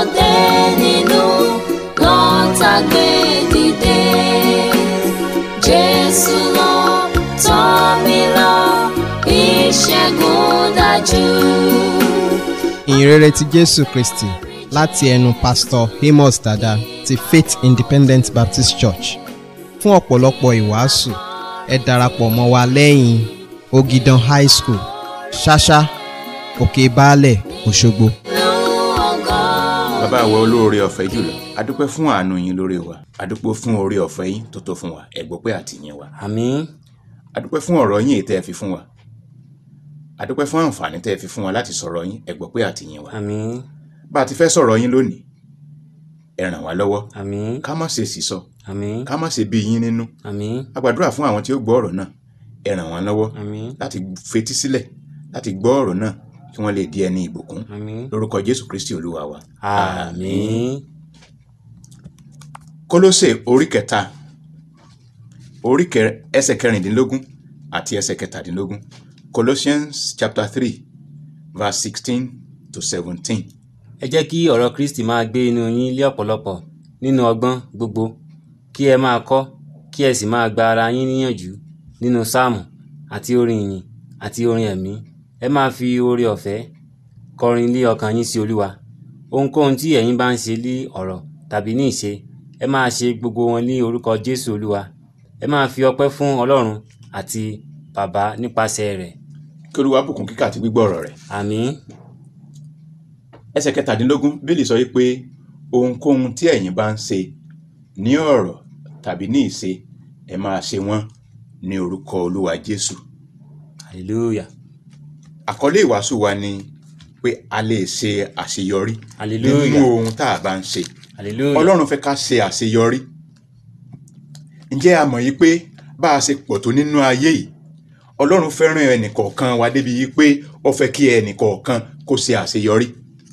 dé nínú lọ́tà gbé dìde. Jésù lọ tọ́ mi lọ ìṣẹ́gun dájú. ìyìnrere ti jésù kristi láti ẹnu pásítọ̀ amos dada ti faith independent baptist church fún ọ̀pọ̀lọpọ̀ ìwàásù ẹ darapọ̀ mọ́ wa lẹ́yìn ogidan high school ṣáṣá òkè baálẹ̀ òṣogbo. Lu ògo. bàbá wa olóore ọ̀fẹ́ jùlọ adúpẹ́ fún àánú yín lórí wa adúpẹ́ fún oore ọ̀fẹ́ yín tó tó fún wa ẹ̀gbọ́ pé àtìyìn wa àmín adúpẹ́ fún ọ̀rọ̀ yín èyí tẹ́ ẹ fi fún wa adúpẹ́ fún àǹfààní tẹ́ ẹ fi fún wa láti sọ̀rọ̀ yín ẹ̀gbọ́ pé àtìyìn wa àmín bá a ti fẹ́ sọ̀rọ̀ yín lónìí ẹ ràn wá lọ́wọ́ àmín ká má ṣe sísọ àmín ká má ṣe bí yín nínú àmín a gbàdúrà fún àwọn tí ó gbọ́ ọ̀rọ̀ náà ẹ ràn wọ́n lọ́wọ́ àmín láti fetí sílẹ̀ láti gbọ́ ọ̀rọ̀ náà kí wọ́n lè di ẹni ìbùkún àmín lórúkọ jésù kristi olúwa wa àmín kólósè orí kẹta orí kẹ- ẹsẹ̀ kẹrìndínlógún àti ẹsẹ̀ kẹtàdínlógún colossians chapter three verse sixteen to seventeen ẹ jẹ́ kí ọ̀rọ̀ kristi máa gbé inú yín lé ọ̀pọ̀lọpọ̀ nínú ọgbọ́n gbogbo kí ẹ máa kọ́ kí ẹ sì máa gba ara yín níyànjú nínú sáàmù àti orin ìyìn àti orin ẹ̀mí ẹ máa fi oore ọ̀fẹ́ kọrin lé ọkàn yín sí olúwa ohunkóhun tí ẹ̀yin bá ń ṣe lé ọ̀rọ̀ tàbí ní ìṣe ẹ máa ṣe gbogbo wọn ní orúkọ jésù olúwa ẹ máa fi ọpẹ́ fún ọlọ́run àti bàbá nípasẹ̀ rẹ̀ kí olúwa bùkún kíkà àti gbígbọ́ ọ̀rọ̀ rẹ̀ àmín ẹsẹ̀ kẹtàdínlógún bílì sọ wípé ohunkóhun tí ẹ̀yin bá ń ṣe ní ọ̀rọ̀ tàbí ní ìṣe ẹ máa ṣe wọ́n ní orúkọ olúwa jésù hallelujah àkọlé ìwàásù wa ni pé a lè ṣe àṣeyọrí Hallelujah. nínú ohun tá a bá ń ṣe hallelujah ọlọ́run fẹ́ ká ṣe àṣeyọrí ǹjẹ́ a mọ̀ yìí pé bá a ṣe pọ̀ tó nínú ayé yìí ọlọ́run fẹ́ràn ẹnìkọ̀ọ̀kan wa débi yìí pé ó fẹ́ kí ẹnìkọ̀ọ̀kan kó ṣe àṣeyọrí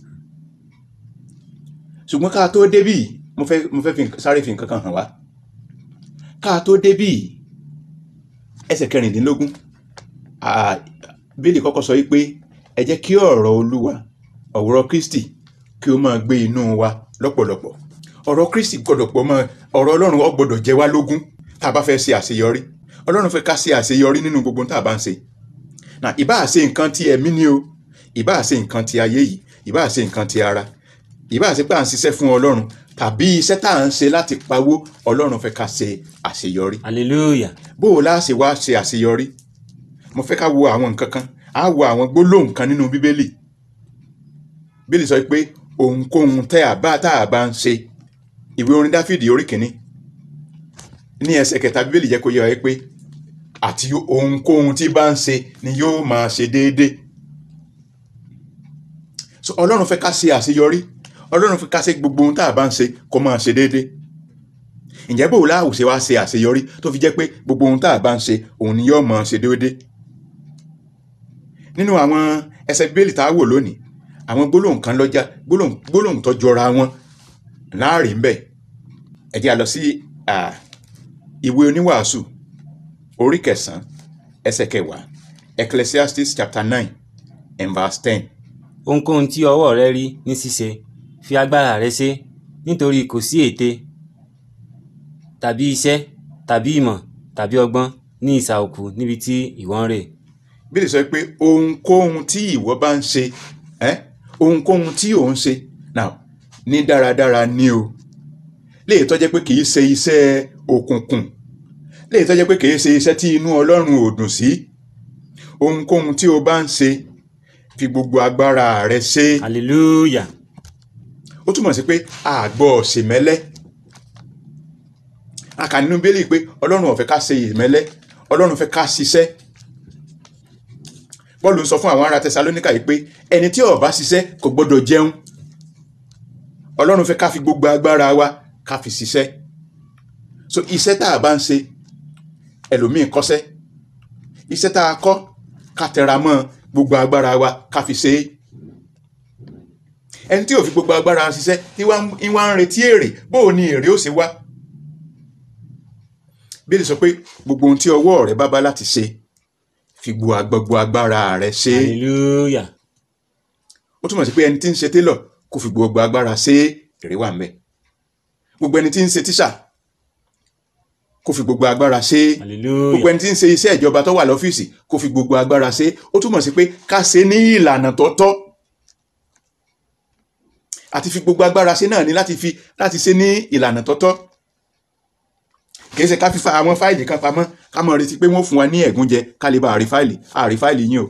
ṣùgbọ́n ká tó débì yìí, mo fẹ́ mo fẹ́ fi nǹkan- sáré fi nǹkan kan hàn wá ká tó débì yìí, ẹsẹ̀ kẹrìndínlógún à- bíbélì kọ́kọ́ sọ wípé ẹ jẹ́ kí ọ̀rọ̀ olúwa ọ̀rọ̀ kristi kí ó máa gbé inú wa lọ́pọ̀lọpọ̀ ọ̀rọ̀ kristi gbọ́dọ̀ pọ̀ mọ́ ọ̀rọ̀ ọlọ́run ó gbọ́dọ̀ jẹ wá lógún tá a bá fẹ́ ṣe àṣeyọrí ọlọ́run fẹ́ ká ṣe àṣeyọrí nínú gbogbo tá a bá ń ṣe na ìbáà ṣe nǹkan ti ẹ̀mí ni o ìbáà ṣe nǹkan ti ayé yìí ìbáà ṣe nǹkan ti ara ìbáà ṣe pé à ń ṣiṣẹ́ fún ọlọ́run tàbí iṣẹ́ tá à ń ṣe láti pawó ọlọ́run fẹ́ ká ṣe àṣeyọrí hallelujah bó o láṣẹ wá ṣe àṣeyọrí mo fẹ́ ká wo àwọn nǹkan kan á wo àwọn gbólóhùn kan nínú bíbélì bíbélì sọ pé ohunkóhun tẹ́ a bá tá a bá ń ṣe ìwé orin dáfídì orí kìíní ní ẹsẹ̀ kẹta bíbélì jẹ́ kó yé wa pé àti ohunkóhun tí bá ń ṣe ni yóò máa ṣe déédéé so ọlọ́run fẹ́ ká ṣe àṣeyọrí ọlọ́run fẹ́ ká ṣe gbogbo ohun tá a bá ń ṣe kó máa ṣe déédéé ǹjẹ́ bò láwù ṣe wá ṣe àṣeyọrí tó fi jẹ́ pé gbogbo ohun tá a bá ń ṣe òun ni yóò máa ṣe déédéé nínú àwọn ẹsẹ̀ bíbélì tá a wò lónìí àwọn gbólóhùn kan lọ́jà gbólóhùn gbólóhùn tó jọra wọn láàrin ń bẹ̀ ẹ jẹ́ a lọ sí à, ìwé oníwàásù orí kẹsàn-án ẹsẹ̀ kẹwàá ecclesiastes chapter nine and verse ten ohunkóhun tí ọwọ́ rẹ rí ní ṣíṣe fi agbára rẹ ṣe nítorí kò sí ète tàbí iṣẹ́ tàbí ìmọ̀ tàbí ọgbọ́n ní ìsà òkú níbi tí ìwọ ń rè bí lè sọ pé ohunkóhun tí ìwọ bá ń ṣe ẹ́ ohunkóhun tí ò ń ṣe now ní dáradára ní o léè tó jẹ́ pé kì í ṣe iṣẹ́ òkùnkùn léè tó jẹ́ pé kì í ṣe iṣẹ́ tí inú ọlọ́run ò dùn sí ohunkóhun tí o bá ń ṣe fi gbogbo agbára rẹ ṣe hallelujah ó túmọ̀ sí pé àgbọ̀ ṣèmẹ́lẹ́ a kà nínú bíbélì pé ọlọ́run ò fẹ́ ká ṣe ìmẹ́lẹ́ ọlọ́run fẹ́ ká ṣiṣẹ́ bọ́ọ̀lù ń sọ fún àwọn ará tẹsalóníkà yìí pé ẹni tí ò bá ṣiṣẹ́ kò gbọ́dọ̀ jẹun ọlọ́run fẹ́ ká fi gbogbo agbára wa ká fi ṣiṣẹ́ so iṣẹ́ tá a bá ń ṣe ẹlòmíì kọ́ṣẹ́ iṣẹ́ tá a kọ́ ká tẹra mọ́ gbogbo agbára wa ká fi ṣe é ẹni tí ò fi gbogbo agbára ṣiṣẹ́ tí wá ń- ń wá ń retí èrè bóò ni èrè ó ṣe wá bíbélì sọ pé gbogbo ohun tí ọwọ́ rẹ bá bá láti ṣe fi gbogbo gbogbo agbára rẹ ṣe é hallelujah ó túmọ̀ sí pé ẹni tí ń ṣe télọ̀ kó fi gbogbo agbára ṣe èrè wà ńbẹ̀ gbogbo ẹni tí ń ṣe tíṣà kó fi gbogbo agbára ṣe gbogbo hallelujah ẹni tí ń ṣe iṣẹ́ ìjọba tó wà lọ́fíìsì kó fi gbogbo agbára ṣe ó túmọ̀ sí pé ká ṣe ní ìlànà tó tọ́ àti fi gbogbo agbára ṣe náà ni láti fi láti ṣe ní ìlànà tó tọ́ kì í ṣe ká fífa àwọn fáìlì kan pamọ́ ká mọ̀ retí pé wọ́n fún wa ní ẹ̀gúnjẹ ká lè bá àrí fáìlì àrí fáìlì yín o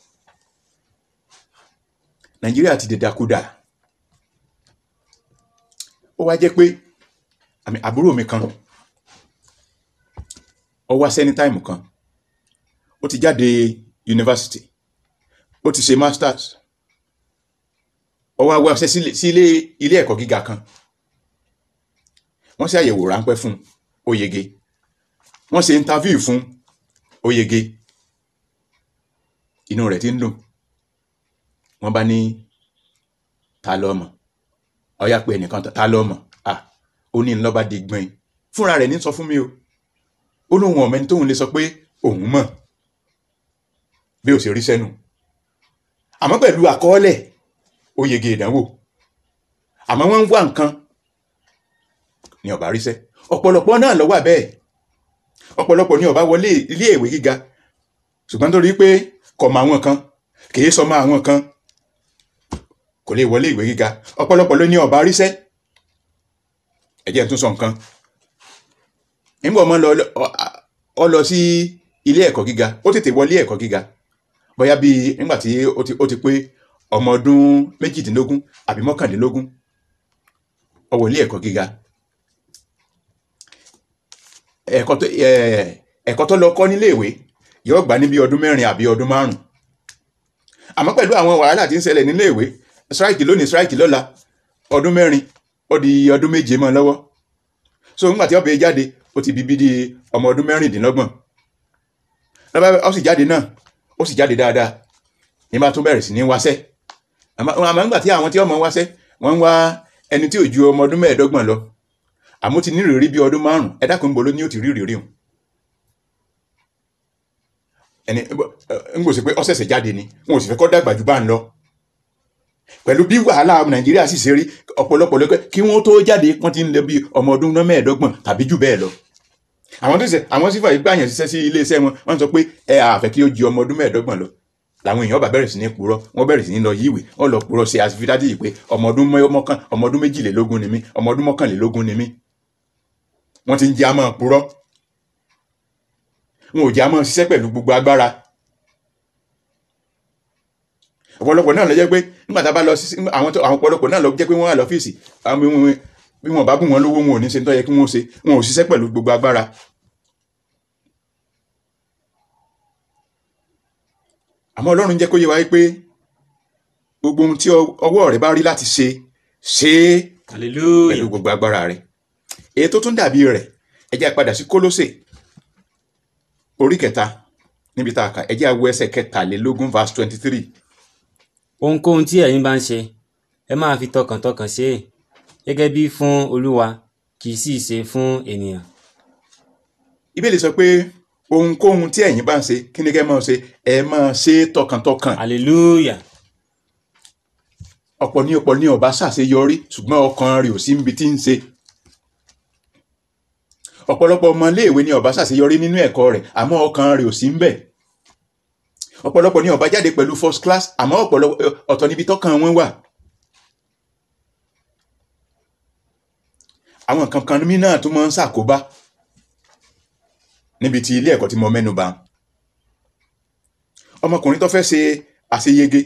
nàìjíríà ti dèdàkudà ó wá jẹ́ pé àmì àbúrò mi kan ó wá sẹ́ni táìmù kan ó ti jáde yunifásitì ó ti ṣe masters ó wá wá ṣe sílé- sí ilé ilé ẹ̀kọ́ gíga kan wọ́n ṣe àyẹ̀wò ráńpẹ́ fún un, ó yege wọ́n ṣe interview fún un, ó yege inú rẹ̀ ti ń dùn wọ́n bá ní ta ló mọ̀ ó yá pé ẹnìkan ta ló mọ̀ à ó ní ńlọ́ba di gbọ́n fúnra rẹ̀ ní sọ fún mi o ó lóun ọ̀mẹ́ni tóun lè sọ pé òun mọ̀ bí ó ṣe rí sẹ́nu àmọ́ pẹ̀lú àkọọ́lẹ̀ ó yege ìdánwò àmọ́ wọ́n ń wá nǹkan ní ọ̀bá ríṣẹ́ ọ̀pọ̀lọpọ̀ náà ló wà bẹ́ẹ̀ ọ̀pọ̀lọpọ̀ ní ọ̀bá wọlé ilé ìwé gíga ṣùgbọ́n torí pé kò mọ àwọn kan kìí sọmọ àwọn kan kò lè wọlé ìwé gíga ọ̀pọ̀lọpọ̀ ló ní ọ̀bá ríṣẹ́ ẹ jẹ́ n tún sọ nǹkan nígbà ọmọ lọ ọ lọ sí ilé ẹ̀kọ́ gíga ó tètè wọlé ẹ̀kọ́ gíga bóyá bíi nígbà tí ó ti ó ti pé ọmọ ọdún méjìdínlógún àbí mọ́kàndínlógún ó wọlé ẹ̀kọ́ gíga ẹ̀kọ́ tó ẹ̀, ẹ̀kọ́ tó lọ kọ́ nílé ìwé yóò gbà ní bí ọdún mẹ́rin àbí ọdún márùn àmọ́ pẹ̀lú àwọn wàhálà tí ń ṣẹlẹ̀ nílé ìwé strike lónìí strike lọ́la ọdún mẹ́rin ó di ọdún méje mọ́ lọ́wọ́ so nígbà tí ó bẹ jáde ó ti bí bí di ọmọ ọdún mẹ́rìndínlọ́gbọ̀n lọ́ba ó sì jáde náà ó sì jáde dáadáa ní bá tún bẹ̀rẹ̀ sí ní wáṣẹ́ àmọ́ àmọ́ nígbà tí àwọn tí ọmọ wáṣẹ́ wọ́n ń wá ẹni tí ò ju ọmọ ọdún mẹ́ẹ̀ẹ́dọ́gbọ̀n lọ àmọ́ ti ní ìrírí bí ọdún márùn ẹ dákun bolo ní ó ti rí ìrírí hùn ẹni ń gbòsí pé ọ̀sẹ̀sẹ̀ jáde ni wọn ò sì fẹ́ kọ́ dàgbà jù bá ń lọ pẹ̀lú bí wàhálà nàìjíríà sì ṣe rí ọ̀pọ̀lọpọ̀ lọ́kẹ́ kí wọ́n tó jáde wọ́n ti ń lọ bí ọmọ ọdún mẹ́ẹ̀ẹ́dọ́gbọ̀n tàbí jù bẹ́ẹ̀ lọ àwọn tó ṣe àwọn sífà yìí gbàyàn ṣiṣẹ́ sí iléeṣẹ́ wọn wọ́n sọ pé ẹ àfẹ́ kí ó ju ọmọ ọdún mẹ́ẹ̀ẹ́dọ́gbọ̀n lọ làwọn èèyàn bá bẹ̀rẹ̀ sí ní purọ́ wọ́n bẹ̀rẹ̀ sí ní lọ yíwèé wọ́n lọ purọ́ ṣe àfidájú yìí pé ọmọ ọdún mọ́kàn ọmọ ọdún méjìlélógún ni mí ọmọ ọdún mọ́kànlélógún ni mí wọ́n ti ń jẹ́ àmọ́ purọ́ wọn ò jẹ́ àmọ́ ṣiṣẹ́ pẹ̀lú gbogbo agbára ọ̀pọ̀lọpọ̀ náà lọ jẹ́ pé nígbà tá a bá lọ sí àwọn tó àwọn ọ̀pọ̀lọpọ̀ náà lọ jẹ́ pé wọ́n wà lọ́fíìsì àwọn bí wọn bí wọn bá bùn wọn lówó wọn ò ní ṣe tó yẹ kí wọ́n ṣe wọn ò ṣiṣẹ́ pẹ̀lú gbogbo agbára. àmọ́ ọlọ́run jẹ́ kó yé wa pé gbogbo ohun tí ọwọ́ rẹ bá rí láti ṣe ṣe é pẹ̀lú hallelujah gbogbo agbára rẹ èyí tó tún dàbí rẹ̀ ẹ jẹ́ a padà sí kólósè orí kẹta níbi tá a kà ẹ jẹ́ a wo ẹsẹ̀ kẹtàlélógún verse twenty three ohunkóhun tí ẹ̀yin bá ń ṣe ẹ máa fi tọkàntọkàn ṣe é gẹ́gẹ́ bí fún olúwa kì í sì ṣe fún ènìyàn ìbéèrè sọ pé ohunkóhun tí ẹ̀yin bá ń ṣe kí ni kẹ́ máa ṣe ẹ máa ṣe é tọkàntọkàn hallelujah ọ̀pọ̀ ní ọ̀pọ̀ ní ọba ṣàṣeyọrí ṣùgbọ́n ọkàn rẹ̀ ò sí níbi tí ń ṣe ọ̀pọ̀lọpọ̀ ọmọ iléèwé ní ọba ṣàṣeyọrí nínú ẹ̀kọ́ rẹ̀ àmọ́ ọkàn rẹ̀ ò sí ń bẹ̀ ọ̀pọ̀lọpọ̀ ní ọba jáde pẹ̀lú first class àmọ́ ọ̀pọ̀lọpọ̀ ọ̀tọ̀ níbi tọ́kàn wọn wà àwọn nǹkan kan mí náà tó máa ń ṣàkóbá níbi tí ilé ẹ̀kọ́ tí mo mẹ́nu bà ọmọkùnrin tó fẹ́ ṣe àṣeyege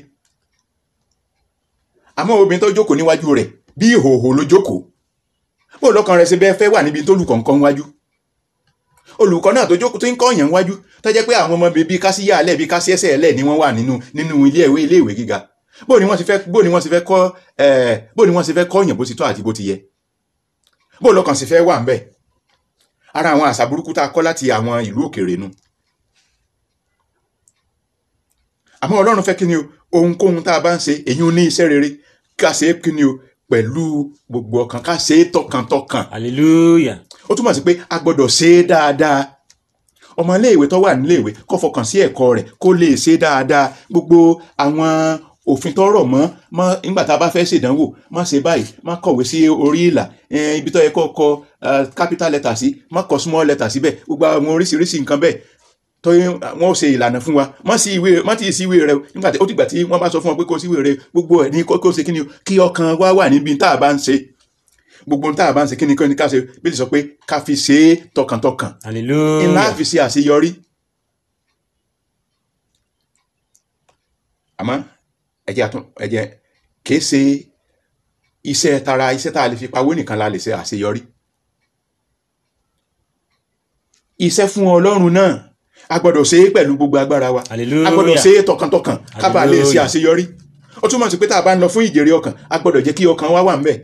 àmọ́ obìnrin tó jókòó níwájú rẹ̀ bí ìhòòhò ló jókòó bó lọ́kàn rẹ̀ ṣe bẹ́ẹ̀ fẹ́ wà níbi tó lùkọ̀ nǹkan wájú olùkọ́ náà tó jókòó tó ń kọ́yàn wájú tó jẹ́ pé àwọn ọmọ bíi kásíyà alẹ́ bíi kásí ẹsẹ̀ ẹlẹ́ ni wọ́n wà nínú nínú ilé ìwé ilé ìwé gíga bó ni wọ́n ti fẹ́ bó ni wọ́n ti fẹ́ kọ́ ẹ̀ bó ni wọ́n ti fẹ́ kọ́yàn bó ti tọ́ àti bó ti yẹ bó lọ́kàn sì fẹ́ wà ń bẹ̀ ara àwọn àṣà burúkú tá a kọ́ láti àwọn ìlú òkèèrè nu àmọ́ ọlọ́run fẹ́ kí ni o ohunkóhun tá a bá ń ṣe èyí ní iṣẹ́ rere ká ṣe é kí ni o pẹ̀lú gbogbo ọkàn ká ṣe é tọkàntọkàn hallelujah ó túmọ̀ sí pé a gbọ́dọ̀ ṣe é dáadáa ọmọ iléèwé tó wà níléèwé kó fọkàn sí ẹ̀kọ́ rẹ̀ kó lè ṣe é dáadáa gbogbo àwọn òfin tó rọ̀ mọ́ mọ́ nígbà tá a bá fẹ́ ṣèdánwò má ṣe báyìí má kọ̀wé sí orí ìlà eh, ibi tó yẹ kó kọ eh, capital letter sí má kọ small letter síbẹ̀ gbogbo àwọn oríṣiríṣi nǹkan bẹ́ẹ̀ tó yẹ wọn ò ṣe ìlànà fún wa má sí ìwé má ti sí ìwé rẹ o nígbà tí ó ti gbà tí wọ́n bá sọ fún ọ pé kó sí ìwé rẹ gbogbo ẹ̀ ní kó kó ṣe kí ni o kí ọkàn wa wà níbi tá a bá ń ṣe gbogbo tá a bá ń ṣe kí ni kí ni ká ṣe bí ti sọ pé ká fi ṣe é tọkàntọkàn ńlá hallelujah fi ṣe àṣeyọrí àmọ́ ẹ̀jẹ̀ àtún ẹ̀jẹ̀ kìí ṣe iṣẹ́ tara iṣẹ́ tá a lè fi pawó nìkan la lè ṣe àṣeyọrí iṣẹ́ fún Ọlọ́run náà a gbọ́dọ̀ ṣe é pẹ̀lú gbogbo agbára wa Hallelujah. a gbọ́dọ̀ ṣe é tọkàntọkàn ká bàa lè ṣe Hallelujah. àṣeyọrí ó túmọ̀ sí pé tá a bá ń lọ fún ìjèrè ọkàn a gbọ́dọ̀ jẹ́ kí ọkàn wa wà ńbẹ̀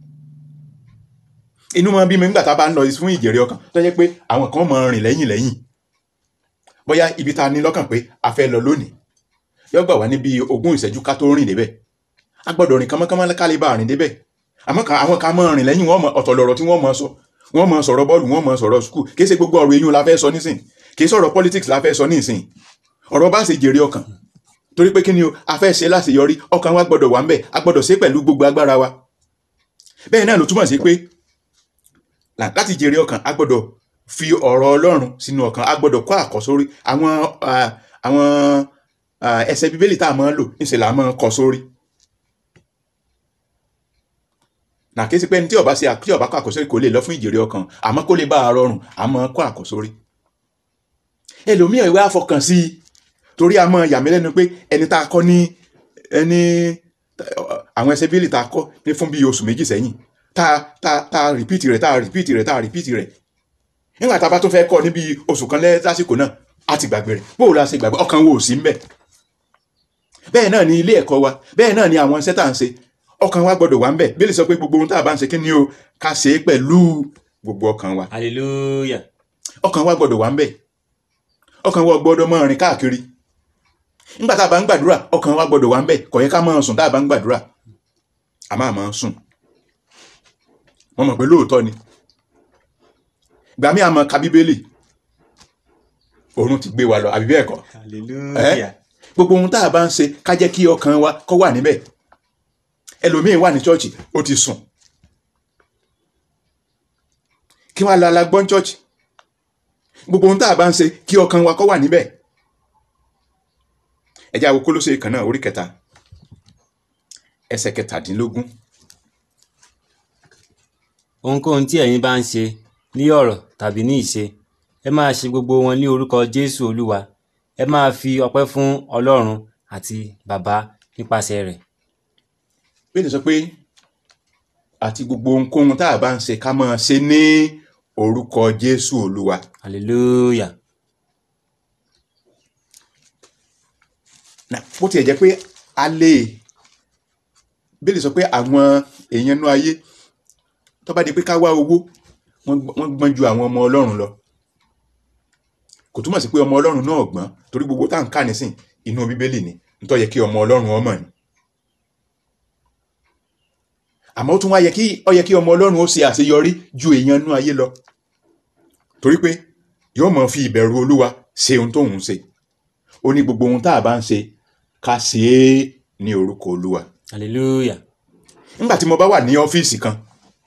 inú máa bí mi nígbà tá a bá ń lọ fún ìjèrè ọkàn tó jẹ́ pé àwọn kan máa rìn lẹ́yìn lẹ́yìn bóyá ibi tá a ní lọ́kàn pé a fẹ́ lọ lónìí yóò gbà wá níbi ogún ìṣẹ́jú ká tó rìn débẹ̀ a gbọ́dọ̀ rìn kánmọ́kánmọ́ ká lè bá rìn débẹ̀ àmọ́ ká- àwọn kan máa rìn lẹ́yìn wọn mọ ọ̀tọ̀ lọ̀rọ̀ tí wọ́n máa sọ wọ́n máa sọ̀rọ̀ bọ́ọ̀lù wọ́n máa sọ̀rọ̀ skul kì í ṣe gbogbo ọ̀rọ̀ eyín la fẹ́ sọ nísìn kì í sọ̀rọ̀ politics la fẹ́ sọ nísìn ọ̀rọ̀ bá ṣe jèrè ọkàn torí pé kí ni o a fẹ́ ṣe láṣeyọrí ọkàn wa gbọ́dọ̀ wà ń bẹ̀ a gbọ́dọ̀ ṣe pẹ̀lú gbogbo agbára wa bẹ́ẹ̀ náà ló túmọ̀ sí pé là- láti jèrè ọkàn a gbọ́dọ̀ fi ọ̀rọ̀ Ọlọ́run sínú ọkàn a gbọ́dọ̀ kọ́ àkọ́sórí àwọn ah, àwọn ah, ẹsẹ̀ bíbélì tá a máa ń lò níṣẹ́ là á máa ń kọ sórí nà kí sí pé ní tí ọba ṣe à- tí ọba kọ àkọ́sórí kò lè lọ fún ìjèrè ọkàn àmọ́ kó lè bá a rọrùn a máa kọ́ àkọ́sórí ẹlòmíì ìwé àfọkàn sí i torí a máa yà mí lẹ́nu pé ẹni tá a kọ́ ní ẹni àwọn ẹsẹ̀ bíbélì tá a kọ́ ní fún bíi oṣù méjì sẹ́yìn tá a tá a tá a rìpíìtì rẹ̀ tá a rìpíìtì rẹ̀ tá a rìpíìtì rẹ̀ nígbà tá a bá tún fẹ́ kọ́ níbi oṣù kan lẹ́ lásìkò náà a ti gbàgbé rẹ̀ bóò la ṣe gbàgbé ọkàn wo ò sí ń bẹ̀ bẹ́ẹ̀ náà ni ilé ẹ̀kọ́ wa bẹ́ẹ̀ náà ni àwọn iṣẹ́ tá à ń ṣe ọkàn wa gbọ́dọ̀ wà ń bẹ̀ bíbélì sọ pé gbogbo ohun tá a bá ń ṣe kí ni o ká ṣe é pẹ̀lú gbogbo ọkàn wa hallelujah ọkàn wa gbọ́dọ̀ wà ń bẹ̀ ọkàn wa gbọ́dọ̀ máa rìn káàkiri nígbà tá a bá ń gbàdúrà ọkàn wa gbọ́dọ̀ wà ń bẹ̀ kò yẹ ká máa sùn tá a bá ń gbàdúrà a máa máa sùn wọ́n mọ̀ pé lóòótọ́ ni gbà mí àmọ́ ka bíbélì oorun ti gbé wa lọ àbí bẹ́ẹ̀ kọ́ hallelujah gbogbo ohun tá a bá ń ṣe ká jẹ́ kí ọkàn wa kó wà níbẹ̀ ẹlòmíín wà ní chọ́ọ̀chì ó ti sùn kí wọ́n la la gbọ́n chọ́ọ̀chì gbogbo ohun tá a bá ń ṣe kí ọkàn wa kó wà níbẹ̀ ẹ jẹ́ àwọn Kólósè kan náà orí kẹta ẹsẹ̀ kẹtàdínlógún ohunkóhun tí ẹ̀yin bá ń ṣe ní ọ̀rọ̀ tàbí ní ìṣe ẹ máa ṣe gbogbo wọn ní orúkọ jésù olúwa ẹ máa fi ọpẹ́ fún ọlọ́run àti bàbá nípasẹ̀ rẹ̀ bẹ́ẹ̀ sọ pé àti gbogbo ohunkóhun tá a bá ń ṣe ká máa ṣe ní orúkọ Jésù Olúwa hallelujah Nà, bó tiẹ̀ jẹ́ pé a lè bẹ́ẹ̀ sọ pé àwọn èèyàn inú ayé tó bá di pé ká wá owó wọ́n gbọ́n- wọ́n gbọ́n ju àwọn ọmọ Ọlọ́run lọ kò túmọ̀ sí pé ọmọ Ọlọ́run náà gbọ́n torí gbogbo tá à ń kà nísìn inú Bíbélì ni nítorí yẹ kí ọmọ Ọlọ́run ọmọ ni àmọ́ ó tún wá yẹ kí ó yẹ kí ọmọ Ọlọ́run ó ṣe àṣeyọrí ju èèyàn inú ayé lọ torí pé yóò mọ̀ fi ìbẹ̀rù Olúwa ṣe ohun tóun ṣe ó ní gbogbo ohun tá a bá ń ṣe ká ṣe é ní orúkọ Olúwa hallelujah nígbà tí mo bá wà ní ọ́fíìsì kan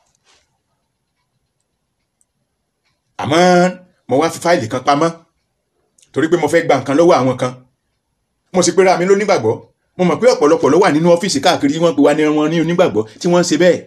àmọ́ mo wá fi fáìlì kan pamọ́ torí pé mo fẹ́ gba nǹkan lọ́wọ́ àwọn kan mo sì pera mi lónígbàgbọ́ mo mọ̀ pé ọ̀pọ̀lọpọ̀ ló wà nínú ọ́fíìsì káàkiri wọ́n pe wá ní wọn ní onígbàgbọ́ tí wọ́n ń ṣe bẹ́ẹ̀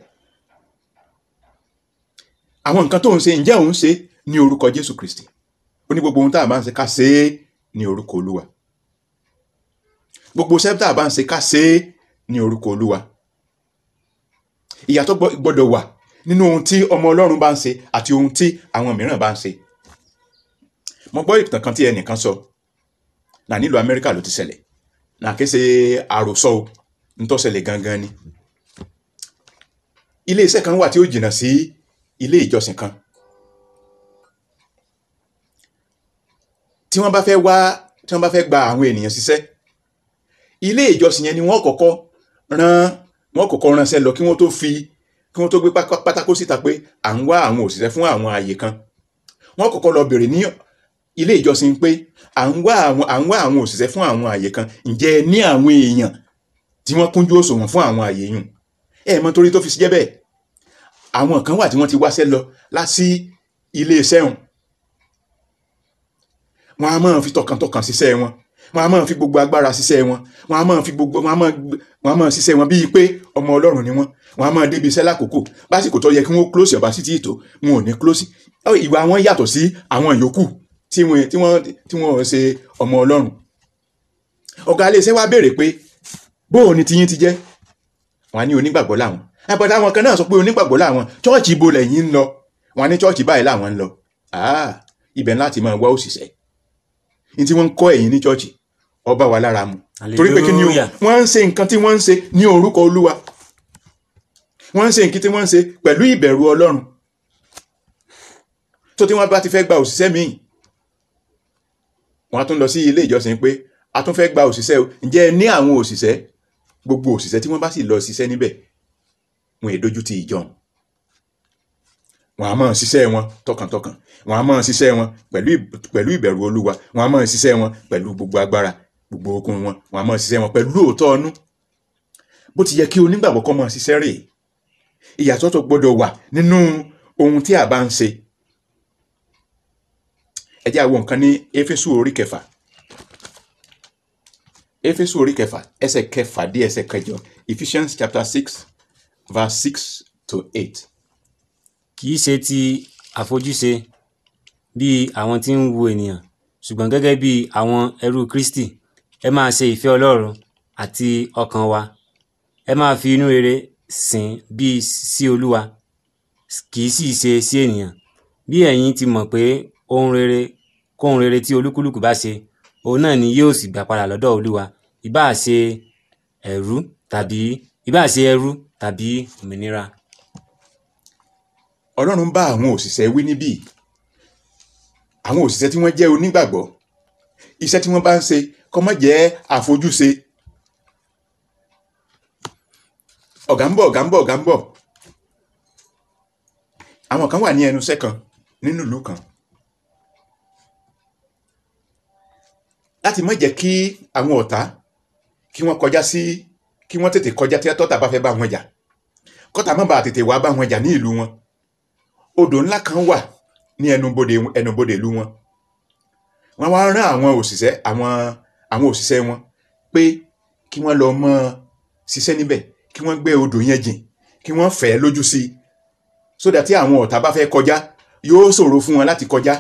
àwọn nǹkan tó ń ṣe ǹjẹ́ òun ṣe ní orúkọ Jésù Kristi ó ní gbogbo ohun tá a bá ń ṣe ká ṣe é ní orúkọ Olúwa gbogbo iṣẹ́ tá a bá ń ṣe ká ṣe é ní orúkọ Olúwa ìyàtọ̀ gbọ́- gbọ́dọ̀ wà nínú ohun tí ọmọ Ọlọ́run bá ń ṣe àti ohun tí àwọn mìíràn bá ń ṣe mo gbọ́ ìtàn kan tí ẹnìkan sọ náà nílùú Amẹ́ríkà ló ti ṣẹlẹ̀ náà kí ṣe àròsọ o nítọ́ ṣẹlẹ̀ gangan ni ilé iṣẹ́ kan wà tí ó jìnnà sí ilé ìjọsìn kan tí wọ́n bá fẹ́ wá tí wọ́n bá fẹ́ gba àwọn ènìyàn ṣiṣẹ́ ilé ìjọsìn yẹn ni wọ́n kọ́kọ́ rán wọ́n kọ́kọ́ ránṣẹ́ lọ kí wọ́n tó fi kí wọ́n tó gbé pákó- pátákó síta pé à ń wá àwọn òṣìṣẹ́ fún àwọn ààyè kan wọ́n kọ́kọ́ lọ bèrè ní ilé ìjọsìn pé à ń wá àwọn à ń wá àwọn òṣìṣẹ́ fún àwọn ààyè kan ǹjẹ́ ẹ ní àwọn èèyàn tí wọ́n kúnjú òṣùwọ̀n fún àwọn àyè yùn ẹ mọ̀ torí tó fi jẹ́ bẹ́ẹ̀ àwọn kan wà tí wọ́n ti wáṣẹ́ lọ lásì ilé iṣẹ́ wọn wọn a máa fi tọkàntọkàn ṣiṣẹ́ wọn wọn a máa fi gbogbo agbára ṣiṣẹ́ wọn wọn a máa fi gbogbo wọn a máa wọn a máa ṣiṣẹ́ wọn bíi pé ọmọ Ọlọ́run ni wọn wọn a máa débi iṣẹ́ lákòókò básìkò tó yẹ kí wọ́n close ọba sí ti ìtò wọn ò ní close ìwà wọn yàtọ̀ sí àwọn yòókù tí wọ́n tí wọ́n tí wọ́n ṣe ọmọ Ọlọ́run ọ̀gá ilé iṣẹ́ wa béèrè pé bóò ni tiyín ti jẹ́ wọn á ní onígbàgbọ́ làwọn àbọ̀dá àwọn kan náà sọ pé onígbàgbọ́ làwọn chọ́ọ̀chì ibo lẹ́yìn ń lọ wọn á ní chọ́ọ̀chì báyìí làwọn ń lọ ah ibẹ̀ láti máa wá òṣìṣẹ́ ní tí wọ́n ń kọ́ ẹ̀yìn ní chọ́ọ̀chì ọba wa lára mu torí pé kí ni o Hallelujah. wọ́n ń ṣe nǹkan tí wọ́n ń ṣe ní orúkọ olúwa wọ́n ń ṣe nǹkan tí wọ́n ń ṣe pẹ̀lú ìbẹ̀rù ọlọ́run tó tí wọ́n bá ti fẹ́ gba òṣìṣẹ́ míì wọ́n á tún lọ sí ilé ìjọsìn pé a tún fẹ́ gba òṣìṣẹ́ o ǹjẹ́ ẹ ní àwọn òṣìṣẹ́ gbogbo òṣìṣẹ́ tí wọ́n bá sì lọ ṣiṣẹ́ níbẹ̀ wọn è dojú ti ìjọun wọn a máa ṣiṣẹ́ wọn tọkàntọkàn wọn a máa ṣiṣẹ́ wọn pẹ̀lú ìb- pẹ̀lú ìbẹ̀rù olúwa wọn a máa ṣiṣẹ́ wọn pẹ̀lú gbogbo agbára gbogbo okun wọn wọn a máa ṣiṣẹ́ wọn pẹ̀lú òótọ́ ọnú bó ti yẹ kí onígbàgbọ́ kọ́ máa ṣiṣẹ́ rèé ìyàtọ̀ tó gbọ́dọ̀ wà nínú ohun tí a bá ń ṣe ẹ jẹ́ àwọn nǹkan ní éfésù orí kẹfà éfésù orí kẹfà ẹsẹ̀ kẹfà dé ẹsẹ̀ kẹjọ Ephesians chapter six verse six to eight. kì í ṣe ti àfojúse bí àwọn tí ń wo ènìyàn ṣùgbọ́n gẹ́gẹ́ bí àwọn ẹrú Kristi ẹ máa ṣe ìfẹ́ Ọlọ́run àti ọkàn wa ẹ máa fi inú rere sìn bí sí Olúwa kì í sì ṣe sí ènìyàn bí ẹ̀yin ti mọ̀ pé ohun rere kóhun rere tí olúkúlùkù bá ṣe òun náà ni yóò sì gbà padà lọ́dọ̀ Olúwa ìbáà ṣe ẹrú tàbí ìbáà ṣe ẹrú tàbí òmìnira. ọlọ́run bá àwọn òṣìṣẹ́ wí níbí àwọn òṣìṣẹ́ tí wọ́n jẹ́ onígbàgbọ́ iṣẹ́ tí wọ́n bá ń ṣe kó má jẹ́ àfojúse ọ̀gá ń bọ̀ ọ̀gá ń bọ̀ ọ̀gá ń bọ̀ àwọn kan wà ní ẹnu iṣẹ́ kan nínú ìlú kan láti má jẹ́ kí àwọn ọ̀tá kí wọ́n kọjá sí kí wọ́n tètè kọjá tí tọ́tà bá fẹ́ bá wọn jà kọ́tà má bàa tètè wá bá wọn jà ní ìlú wọn odò ńlá kan wà ní ẹnubodè ẹnubodè ìlú wọn wọ́n wá rán àwọn òṣìṣẹ́ àwọn àwọn òṣìṣẹ́ wọn pé kí wọ́n lọ mọ ṣiṣẹ́ níbẹ̀ kí wọ́n gbẹ́ odò yẹn jìn kí wọ́n fẹ́ lójú sí i sódà tí àwọn ọ̀tá bá fẹ́ kọjá yóò ṣòro fún wọn láti kọjá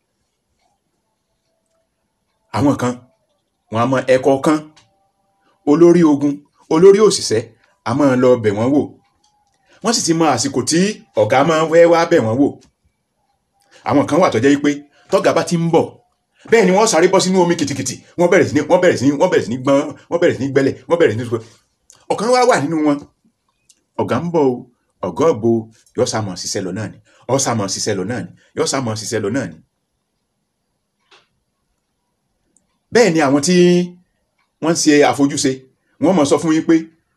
àwọn kan wọn a mọ ẹ̀kọ́ kan olórí ogun olórí òṣìṣẹ́ a máa lọ bẹ̀ wọ́n wò wọ́n sì ti mọ àsìkò tí ọ̀gá máa ń fẹ́ wá bẹ̀ wọ́n wò àwọn kan wà tó jẹ́ pé tọ́gà bá ti ń bọ̀ bẹ́ẹ̀ ni wọ́n sáré bọ́ sínú omi kìtìkìtì wọ́n bẹ̀rẹ̀ sí ní wọ́n bẹ̀rẹ̀ sí ní wọ́n bẹ̀rẹ̀ sí ní gbọ́n wọ́n bẹ̀rẹ̀ sí ní gbẹ́lẹ̀ wọ́n bẹ̀rẹ̀ sí ní sọ ọ̀kan wá wà nínú wọn ọ̀gá ń bọ̀ o ọ̀gá òbo yóò sá mọ̀ ṣiṣẹ́ lọ náà ni yóò sá mọ̀ ṣiṣẹ́ lọ náà ni yóò sá mọ̀ ṣiṣẹ́ lọ náà ni. bẹ́ẹ̀ ni àwọn tí wọ́n ń ṣe àfojúse wọ́n mọ̀ sọ fún yín pé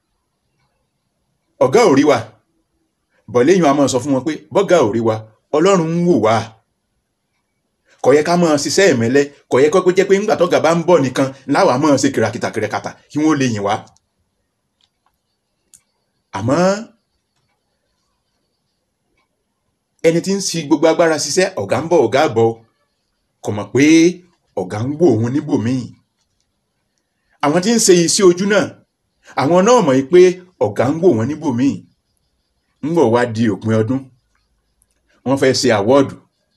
ọ̀gá ò rí wa bọ̀ lẹ́yìn a máa sọ fún wọn pé bọ́gà ò rí wa ọlọ́run ń wò wá kò yẹ ká máa ṣiṣẹ́ ìmẹ́lẹ́ kò yẹ kó jẹ́ pé ńgbà tọ́gà bá ń bọ̀ nìkan láwa máa ṣe kìràkìtà kìràkàtà kí wọ́n lè yìn wá àmọ́ ẹni tí ń fi gbogbo agbára ṣiṣẹ́ ọ̀gá ń bọ̀ ọ̀gá bọ̀ kò mọ̀ pé ọ̀gá ń wò òun níbòmíì àwọn tí ń ṣe iṣẹ́ ojú náà àwọn náà mọ̀ pé ọ̀gá ń wò wọ́n níbòmíì ń bọ̀ wá di òpin ọdún wọ́n fẹ́ ṣe àwọ́ọ̀dù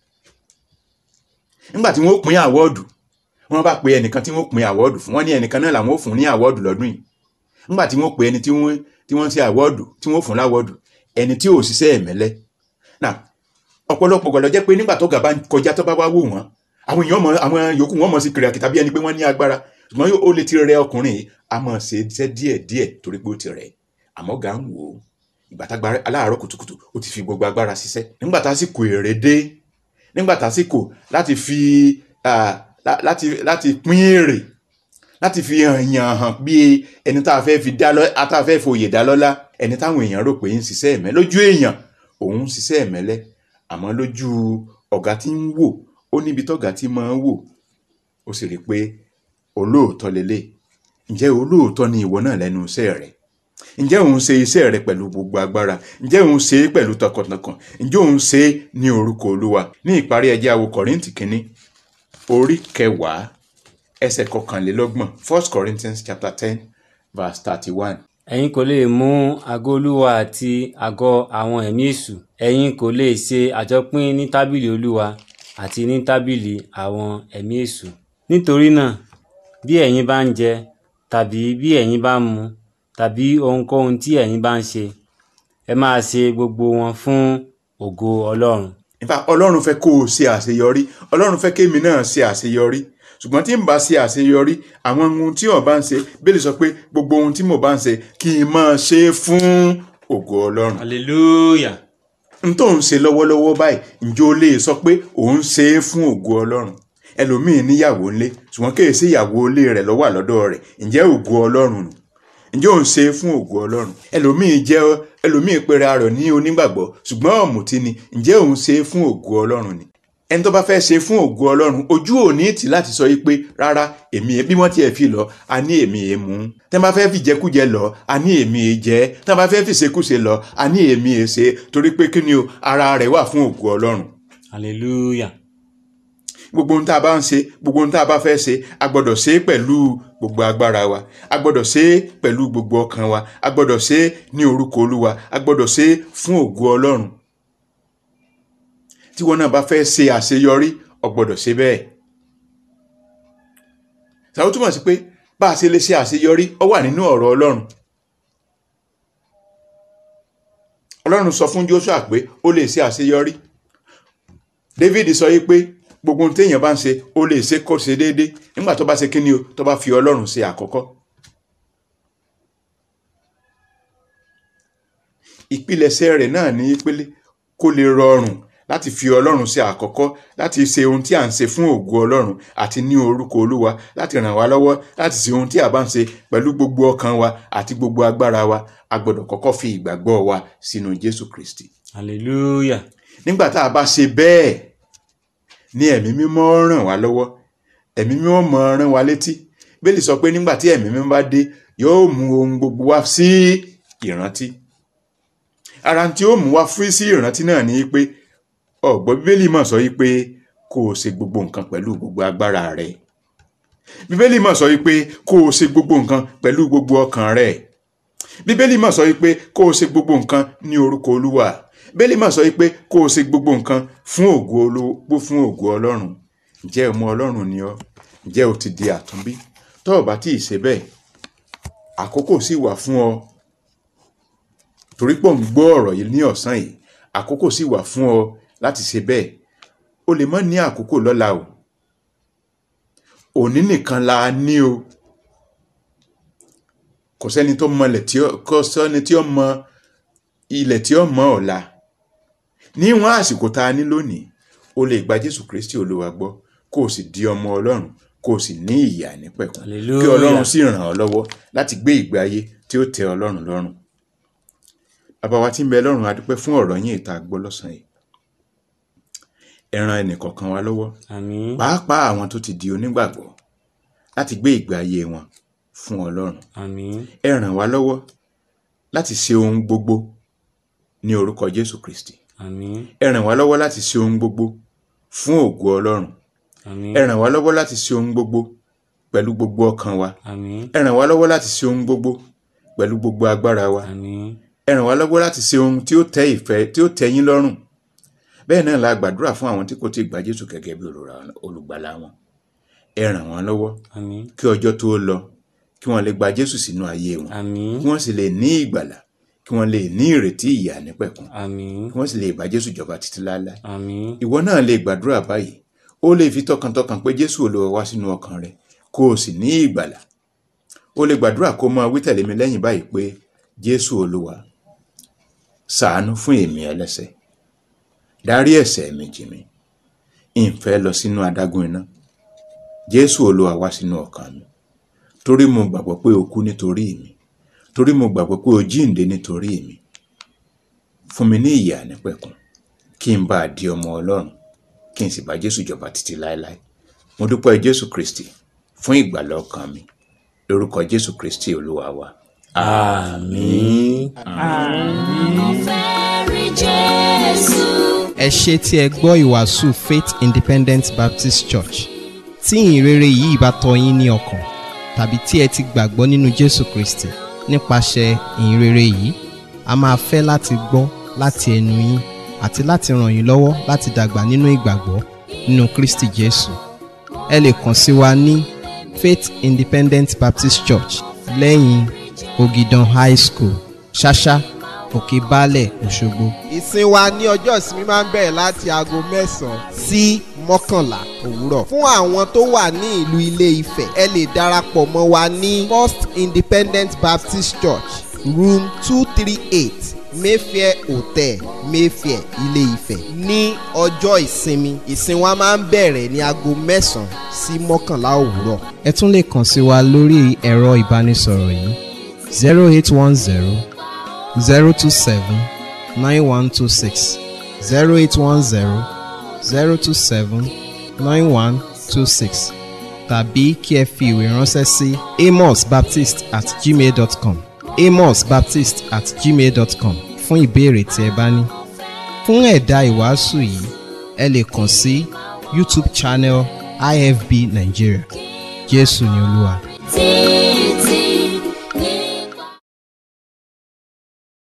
nígbà tí wọ́n pín àwọ́ọ̀dù wọ́n bá pe ẹnìkan tí wọ́n pín àwọ́ọ̀dù fún wọ́n ní ẹnìkan náà làwọn ò fún ní àwọ́ọ̀dù lọ́dún yìí nígbà tí wọ́n pe ẹni tí wọ́n tí wọ́n ṣe àwọ́ọ̀dù tí wọ́n fún láwọ́ọ̀dù ẹni tí ò ṣiṣẹ́ ẹ̀mẹ́lẹ́ náà ọ̀pọ̀lọpọ̀ gbọ́dọ̀ jẹ́ pé nígbà tó gà bá ń kọjá tó bá wá wò wọ́n àwọn èèyàn mọ àwọn yòókù wọn mọ sí kiri àkìtà bí ẹni pé wọ́n ní agbára ṣùgbọ́n ó lè ti rẹ ọkùnrin yìí a máa ṣe iṣẹ́ díẹ̀ díẹ̀ torí pé ó ti rẹ̀ àmọ́ gà ń wò ó ìgbà tá gbára aláàárọ̀ kùtùkùtù ó ti fi gbogbo agbára ṣiṣẹ́ nígbà tásìkò èrè dé nígbà tásìkò láti fi ah, lá- láti láti pín èrè láti fi hàn yàn hàn bí ẹni tá a fẹ́ fi dá lọ tá a fẹ́ fòye dá lọ́lá ẹni táwọn èèyàn rò pé ń ṣiṣẹ́ ẹ̀mẹ́ lójú èèyàn òun ń ṣiṣẹ́ ẹ̀mẹ́lẹ́ àmọ́ lójú ọ̀gá tí ń wò ó níbi tọ́gá tí máa ń wò ó sì rí i pé olóòótọ́ lélẹ̀ ǹjẹ́ olóòótọ́ ni ìwọ náà lẹ́nu iṣẹ́ rẹ̀ ǹjẹ́ òun ṣe iṣẹ́ rẹ̀ pẹ̀lú gbogbo agbára ǹjẹ́ òun ṣe é pẹ̀lú tọkàntọkàn ǹjẹ́ òun ṣe é ní orúkọ olúwa ní ìparí ẹjẹ́ àwo kọ̀rìntì kínní orí kẹwàá ẹsẹ̀ kọkànlélọ́gbọ̀n first corinthians chapter ten verse thirty-one. ẹ̀yin kò lè mú àgọ́ olúwa àti àgọ́ àwọn ẹ̀mí èṣù ẹ̀yin kò lè ṣe àjọpín ní tábìlì olúwa àti ní tábìlì àwọn ẹ̀mí èṣù nítorí náà bí ẹ̀yin bá ń jẹ tàbí bí ẹ̀yin bá ń mu tàbí ohunkóhun tí ẹ̀yin bá ń ṣe ẹ máa ṣe gbogbo wọn fún ògo ọlọ́run in fact ọlọ́run fẹ́ kó o ṣe àṣeyọrí ọlọ́run fẹ́ kémi náà ṣe àṣeyọrí ṣùgbọ́n tí n bá ṣe àṣeyọrí àwọn ohun tí wọ́n bá ń ṣe bẹ́ẹ̀ lè sọ pé gbogbo ohun tí mo bá ń ṣe kí n máa ṣe é fún ògo ọlọ́run hallelujah n tó ń ṣe lọ́wọ́lọ́wọ́ báyìí ǹjẹ́ o lè sọ pé òun ṣe é fún ògo ọlọ́run ẹlòmíín níyàwó ńlé ṣùgbọ́n kéè sí ìyàwó ilé rẹ̀ ló wà lọ́dọ̀ rẹ̀ ǹjẹ́ ògo ọlọ́run nù ǹjẹ́ òun ṣe é fún ògo ọlọ́run ẹlòmíín jẹ́ ẹlòmíín pera rẹ̀ ní onígbàgbọ́ ṣùgbọ́n ọ̀mùtí ni ǹjẹ́ òun ṣe é fún ògo ọlọ́run ni ẹni tó bá fẹ́ ṣe fún ògo ọlọ́run ojú ò ní tì láti sọ yìí pé rárá èmi bí wọ́n tiẹ̀ fi lọ a ní èmi è mú tẹ́ bá fẹ́ fìjẹkújẹ lọ a ní èmi è jẹ tẹ́ bá fẹ́ fìṣekúṣe lọ a ní èmi è ṣe torí pé kí ni o ara rẹ̀ wà fún ògo ọlọ́run hallelujah gbogbo ohun tá a bá ń ṣe gbogbo ohun tá a bá fẹ́ ṣe a gbọ́dọ̀ ṣe é pẹ̀lú gbogbo agbára wa a gbọ́dọ̀ ṣe é pẹ̀lú gbogbo ọkàn wa a gbọ́dọ̀ ṣe é ní orúkọ olúwa a gbọ́dọ̀ ṣe é fún ògo ọlọ́run tí wọn náà bá fẹ́ ṣe àṣeyọrí o gbọ́dọ̀ ṣe bẹ́ẹ̀ ṣàwọn túmọ̀ sí pé bá a ṣe lè ṣe àṣeyọrí ó wà nínú ọ̀rọ̀ ọlọ́run ọlọ́run sọ fún Joshua pé ó lè ṣe àṣeyọrí David sọ yìí pé gbogbo ohun téèyàn bá ń ṣe ó lè ṣe kó ṣe déédé nígbà tó bá ṣe kíni o tó bá fi ọlọ́run ṣe àkọ́kọ́ ìpilẹ̀ṣẹ̀ rẹ̀ náà ní pélé kó lè rọrùn láti fi ọlọ́run ṣe àkọ́kọ́ láti ṣe ohun tí à ń ṣe fún ògo ọlọ́run àti ní orúkọ olúwa láti ràn wá lọ́wọ́ láti ṣe ohun tí a bá ń ṣe pẹ̀lú gbogbo ọkàn wa àti gbogbo agbára wa a gbọ́dọ̀ kọ́kọ́ fi ìgbàgbọ́ wa sínú Jésù Kristi hallelujah nígbà tá a bá ṣe bẹ́ẹ̀ ní ẹ̀mí mímọ́ ràn wá lọ́wọ́ ẹ̀mí mímọ́ mọ̀ rán wa létí bẹ́ẹ̀lì sọ pé nígbà tí ẹ̀mí mímọ́ bá dé yóò mú ohun gbogbo wá sí ìrántí ara tí ó mú wá fún sí ìrántí náà ni pé ọ̀gbọ́n bíbélì mọ̀ sọ wípé kó o ṣe gbogbo nǹkan pẹ̀lú gbogbo agbára rẹ bíbélì mọ̀ sọ wípé kó o ṣe gbogbo nǹkan pẹ̀lú gbogbo ọkàn rẹ bíbélì mọ̀ sọ wípé kó o ṣe gbogbo nǹkan ní orúkọ olúwa bíbélì mọ̀ sọ wípé kó o ṣe gbogbo nǹkan fún ògo olówó fún ògo ọlọ́run ǹjẹ́ ọmọ ọlọ́run ni ọ́ ǹjẹ́ o ti di àtúnbí tó o bá tí ì ṣe bẹ́ẹ̀ àkókò sì wà fún ọ torí pọ̀ ń gbọ́ ọ̀rọ̀ yìí ní ọ̀sán yìí àkókò sì wà fún ọ láti ṣe bẹ́ẹ̀ o lè má ní àkókò lọ́la o òní nìkan la ní o kò sẹ́ni tó mọ ilẹ̀ tí ó kò sẹ́ni tí ó mọ ilẹ̀ tí ó mọ ọ̀la níwọ̀n àsìkò tá a ní lónìí o lè gba Jésù Kristi Olúwa gbọ́ kó o sì di ọmọ Ọlọ́run kó o sì ní ìyà nípẹ̀kun kí Hallelujah. Ọlọ́run sì ràn ọ́ lọ́wọ́ láti gbé ìgbé ayé tí ó tẹ́ Ọlọ́run lọ́rùn bàbá wa tí ń bẹ lọ́run a dúpẹ́ fún ọ̀rọ̀ yín ìta gbọ́ lọ́sàn-án yìí ẹ ràn ẹnìkọ̀ọ̀kan wa lọ́wọ́ àmín pàápàá àwọn tó ti di onígbàgbọ́ láti gbé ìgbé ayé wọn fún Ọlọ́run àmín ẹ ràn wá lọ́wọ́ láti ṣe ohun gbogbo ní orúkọ Jésù Kristi àmín ẹ ràn wá lọ́wọ́ láti ṣe ohun gbogbo fún ògo Ọlọ́run àmín ẹ ràn wá lọ́wọ́ láti ṣe ohun gbogbo pẹ̀lú gbogbo ọkàn wa àmín ẹ ràn wá lọ́wọ́ láti ṣe ohun gbogbo pẹ̀lú gbogbo agbára wa àmín ẹ ràn wá lọ́wọ́ láti ṣe ohun tí ó tẹ́ ìfẹ́ tí ó tẹ́ yín lọ́rùn bẹ́ẹ̀ náà la gbàdúrà fún àwọn tí kò tí ì gba Jésù gẹ́gẹ́ bí olùrà- olùgbàlà wọn ẹ ràn wọ́n lọ́wọ́ àmín kí ọjọ́ tó lọ kí wọ́n lè gba Jésù sínú ayé wọn àmín kí wọ́n sì lè ní ìgbàlà kí wọ́n lè ní ìrètí ìyà nípẹ̀kun àmín kí wọ́n sì lè bá Jésù jọba títí láéláé àmín ìwọ náà lè gbàdúrà báyìí ó lè fi tọkàntọkàn pé Jésù Olúwa wá sínú ọkàn rẹ kó o sì ní ìgbàlà ó lè gbàdúrà kó máa wí tẹ̀lé mi lẹ́yìn báyìí pé Jésù Olúwa ṣàánú fún èmi ẹlẹ́ṣẹ̀ dárí ẹ̀ṣẹ̀ mi jì mí ìfẹ́ lọ sínú adágún iná Jésù Olúwa wá sínú ọkàn mi torí mo gbàgbọ́ pé o kú nítorí mi torí mo gbàgbọ́ pé o jíǹde nítorí mi fún mi ní ìyè ànípẹ̀kun kí n bá a di ọmọ Ọlọ́run kí n sì bá Jésù jọba títí láéláé mo dúpẹ́ Jésù Kristi fún ìgbàlà ọkàn mi lórúkọ jésù kristi olúwa wa. àmín. fẹ́ rí Jésù. ẹ ṣe tí ẹ gbọ́ ìwàásù faith independent baptist church tí ìhìnrere yìí bá tọ́ yín ní ọkàn tàbí tí ẹ ti gbàgbọ́ nínú jésù kristi nípasẹ̀ ìhìnrere yìí a máa fẹ́ láti gbọ́ láti ẹnu yín àti láti ràn yín lọ́wọ́ láti dàgbà nínú ìgbàgbọ́ nínú kristi jésù ẹ lè kàn sí wa ní faith independent baptist church lẹ́yìn ogidan high school ṣáṣá òkè baálẹ̀ òṣogbo. ìsìn wa ní ọjọ́ ìsinmi máa ń bẹ̀rẹ̀ láti aago mẹ́sàn-án sí mọ́kànlá òwúrọ̀. fún àwọn tó wà ní ìlú ilé ifẹ̀ ẹ lè darapọ̀ mọ́ wa ní first independent baptist church room two three eight mayfair hotel mayfair ilé ifẹ̀ ní ọjọ́ ìsinmi ìsìn wa máa ń bẹ̀rẹ̀ ní aago mẹ́sàn-án sí mọ́kànlá òwúrọ̀. ẹ tún lè kàn sí wa lórí ẹ̀rọ ìbánisọ̀rọ̀ yìí zero eight one zero zero two seven nine one two six zero eight one zero zero two seven nine one two six tàbí kí ẹ fi ìwé ránṣẹ́ sí amosbaptist at gmail dot com amosbaptist at gmail dot com fún ìbéèrè tí ẹ bá ní. fún ẹ̀dà ìwàásù yìí ẹ lè kàn sí youtube channel ifb nigeria jésù ni olúwa. tí